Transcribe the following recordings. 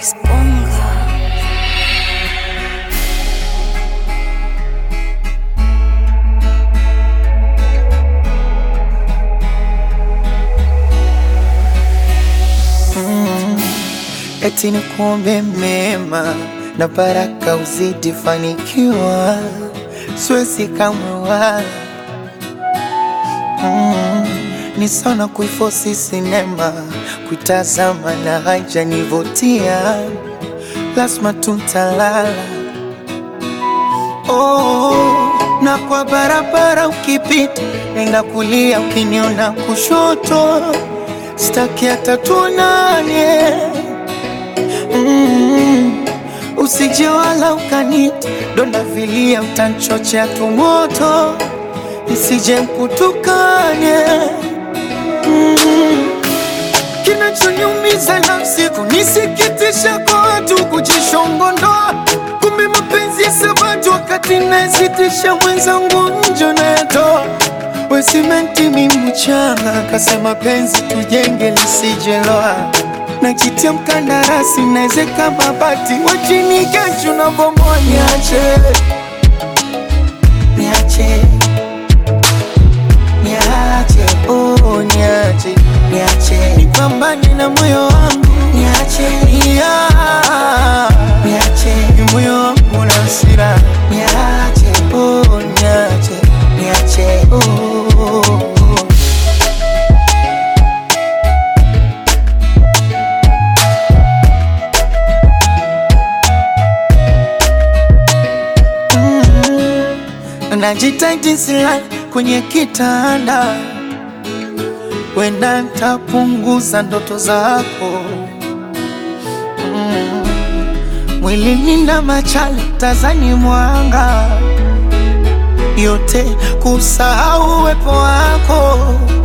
Disponga. eti ni kuombe mema na baraka uzidi fanikiwa, siwezi kamwe wala mm, ni sana kuifosi sinema kuitazama na haijanivutia, lazima tutalala oh, na kwa barabara ukipita, nenda kulia, ukiniona kushoto, staki hata tuonane mm, usije wala ukanita donda vilia, utanchochea tumoto, nisije mkutukane mm, kinachoniumiza nafsi kunisikitisha kwa watu kujishongondoa, kumbe mapenzi ya sabatu wakati nasitisha mwenzangu njo nayatoa we simenti mi mchanga, kasema penzi tujenge lisijeloa najitia mkandarasi naezeka mabati wachini kesho na bomoa, niache niache niache oh, niache niache nipambane na moyo wangu niache yeah. niache ni moyo wangu na hasira niache oh, niache niache oh, oh, oh. najitahidi silali kwenye kitanda, wenda ntapunguza ndoto zako mm. Mwilini na machale tazani mwanga yote kusahau uwepo wako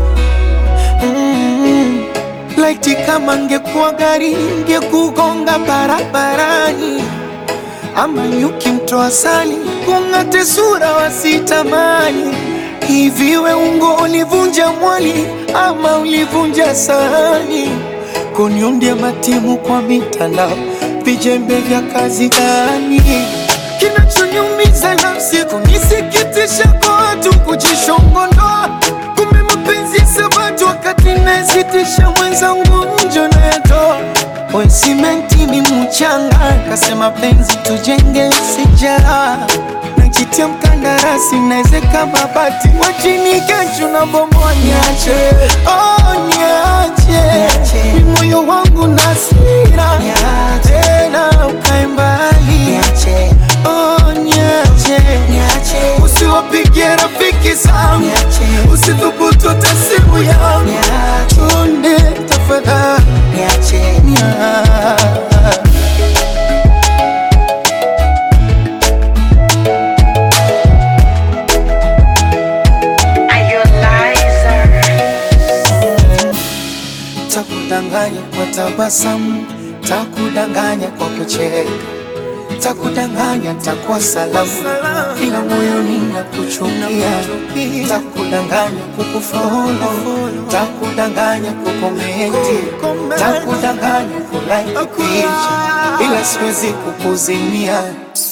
mm. Laiti kama ngekuwa gari ngekugonga barabarani ama nyuki mtoa sali kung'ate sura wasitamani. Hivi we ungo ulivunja mwali ama ulivunja sahani? Kuniundia matimu kwa mitandao, vijembe vya kazi gani? Kinachoniumiza nafsi kunisikitisha kwa watu kujishongondoa, kumbe mapenzi ya sabatu wakati nasitisha mwenzangu njo nayatoa we simenti ni mchanga, kasema penzi tujenge sijara najitia mkandarasi naezeka mabati wachini kesho na bomoa, niache oh, niache ni moyo wangu na hasira tena ukae mbali oh, niache usiwapigie rafiki zangu usithubutu hata simu yangu chonde tafadhali niache Takudanganya kwa tabasamu, takudanganya kwa kucheka, takudanganya takuwa salamu, ila moyoni nakuchukia. Takudanganya kukufolo, takudanganya kukomenti, takudanganya kulike picha, ila siwezi kukuzimia.